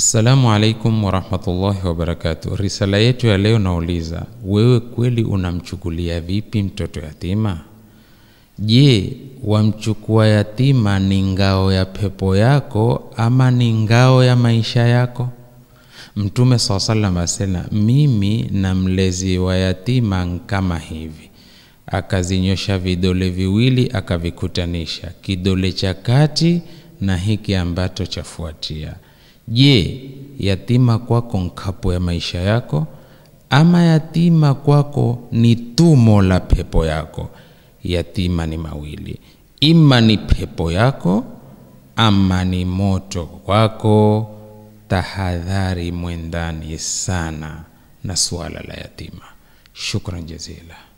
Assalamu alaikum warahmatullahi wabarakatuh. Risala yetu ya leo nauliza, wewe kweli unamchukulia vipi mtoto yatima? Je, wamchukua yatima ni ngao ya pepo yako ama ni ngao ya maisha yako? Mtume saa salam asema, mimi na mlezi wa yatima kama hivi. Akazinyosha vidole viwili akavikutanisha, kidole cha kati na hiki ambacho chafuatia. Je, yatima kwako nkapo ya maisha yako ama yatima kwako ni tumo la pepo yako? Yatima ni mawili, ima ni pepo yako ama ni moto wako. Tahadhari mwendani sana na suala la yatima. Shukran jazila.